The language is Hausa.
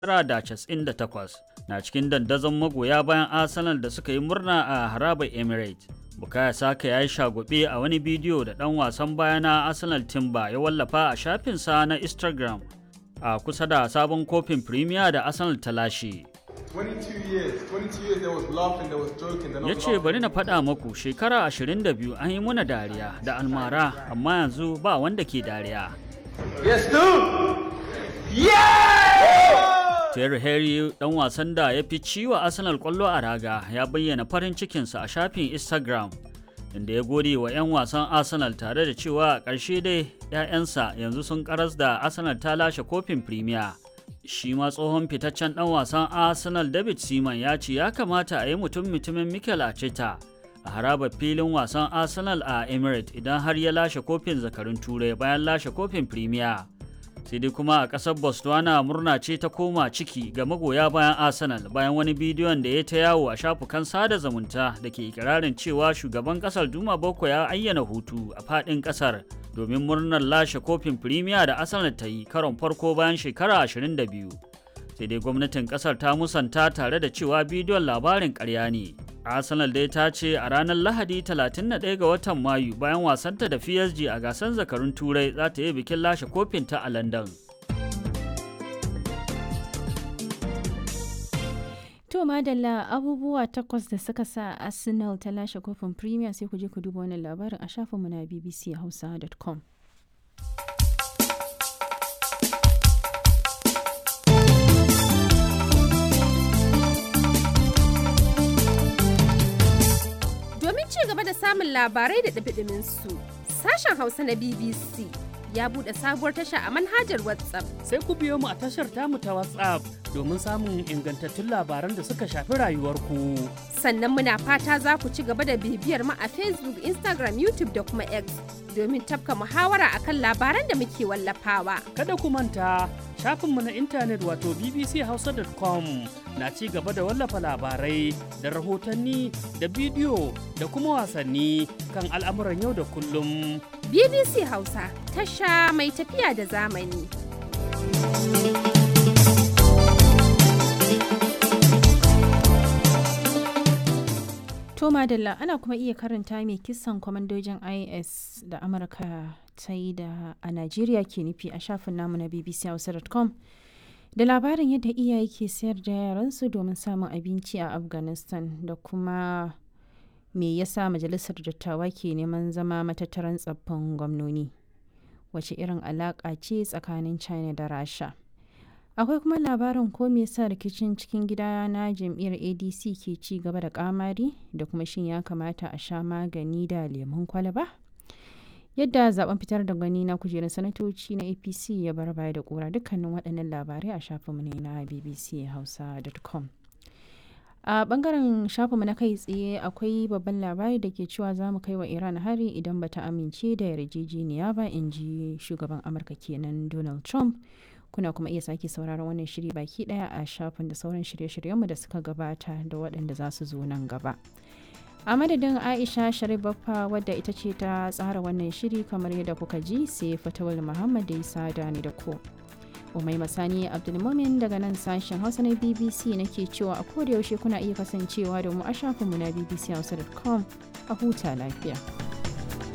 1998 na cikin dandazon magoya bayan Arsenal da suka yi murna a harabar Emirates. Bukaya Saka ya yi shagube a wani bidiyo da ɗan wasan baya na Arsenal Timber ya wallafa a shafinsa na Instagram a kusa da sabon kofin Premier da Arsenal ta lashe. 22 years, 22 years there was laughing, there was joking, they're not Ya ce laughing. bari na faɗa maku shekara 22 an yi muna dariya da almara amma yanzu ba wanda ke dariya. Yes, dude! Yeah! Terry Henry dan wasan da ya fi ciwa Arsenal kwallo a raga ya bayyana farin cikinsa a shafin Instagram inda ya gode wa 'yan wasan Arsenal tare da cewa a ƙarshe dai 'ya'yansa yanzu sun karas da Arsenal ta lashe kofin Premier. Shi ma tsohon fitaccen dan wasan Arsenal David Seaman ya ce ya kamata a yi mutum mutumin Mikel Arteta a harabar filin wasan Arsenal a Emirates idan har ya lashe kofin zakarun Turai bayan lashe kofin Premier. sai dai kuma a ƙasar botswana murna ce ta koma ciki ga magoya bayan arsenal bayan wani bidiyon da ya ta yawo a shafukan sada zumunta da ke ikirarin cewa shugaban ƙasar duma boko ya ayyana hutu a faɗin ƙasar domin murnar lashe kofin firimiya da arsenal ta yi karon farko bayan shekara 22 sai dai gwamnatin ƙasar ta musanta tare da cewa bidiyon labarin ƙarya ne arsenal dai ta ce a ranar lahadi 31 ga watan mayu bayan wasanta da psg a gasar zakarun turai za ta yi bikin lashe kofinta a london To madalla abubuwa takwas da suka sa Arsenal ta lashe kofin Premier sai ku je ku duba wannan labarin a shafinmu na bbchausa.com. Domin ci gaba da samun labarai da ɗumi su sashen Hausa na BBC ya buɗe sabuwar tasha a manhajar WhatsApp. sai ku biyo mu a tashar tamu ta WhatsApp domin samun ingantattun labaran da suka shafi rayuwarku. Sannan muna fata za ku ci gaba da bibiyar mu a Facebook, Instagram, YouTube da kuma X domin tafka muhawara akan labaran da muke wallafawa. Kada ku manta shafinmu na intanet wato bbchausa.com na ci gaba da wallafa labarai da rahotanni da bidiyo da kuma wasanni kan al'amuran yau da kullum. BBC Hausa, tasha mai tafiya da zamani. To madalla ana kuma iya karanta mai kisan kwamandojin IS da Amurka ta yi da a Najeriya ke nufi a shafin namu na bbchausa.com da labarin yadda iyaye ke sayar da yaransu domin samun abinci a Afghanistan da kuma me yasa majalisar dattawa ke neman zama matattaran tsaffin gwamnoni wace irin alaƙa ce tsakanin China da Rasha. akwai kuma labarin ko me yasa rikicin cikin gida na jam'iyyar adc ke ci gaba da kamari da kuma shin ya kamata a sha magani da lemun kwalaba yadda zaben fitar da gani na kujerar sanatoci na apc ya bar baya da kura dukkanin waɗannan labarai a shafinmu ne na bbchausa.com a bangaren shafinmu na kai tsaye akwai babban labari da ke cewa za mu kai wa iran hari idan bata amince da yarjejeniya ba in ji shugaban amurka kenan donald trump kuna kuma iya sake sauraron wannan shiri baki daya a shafin da sauran shirye-shiryenmu da suka gabata da waɗanda za su zo nan gaba a madadin aisha sharif baffa wadda ita ce ta tsara wannan shiri kamar yadda kuka ji sai fatawal muhammad da isa da ni da ko umai masani abdulmumin daga nan sashen hausa na bbc nake cewa a koda yaushe kuna iya kasancewa da mu a shafinmu na bbchausa.com a huta lafiya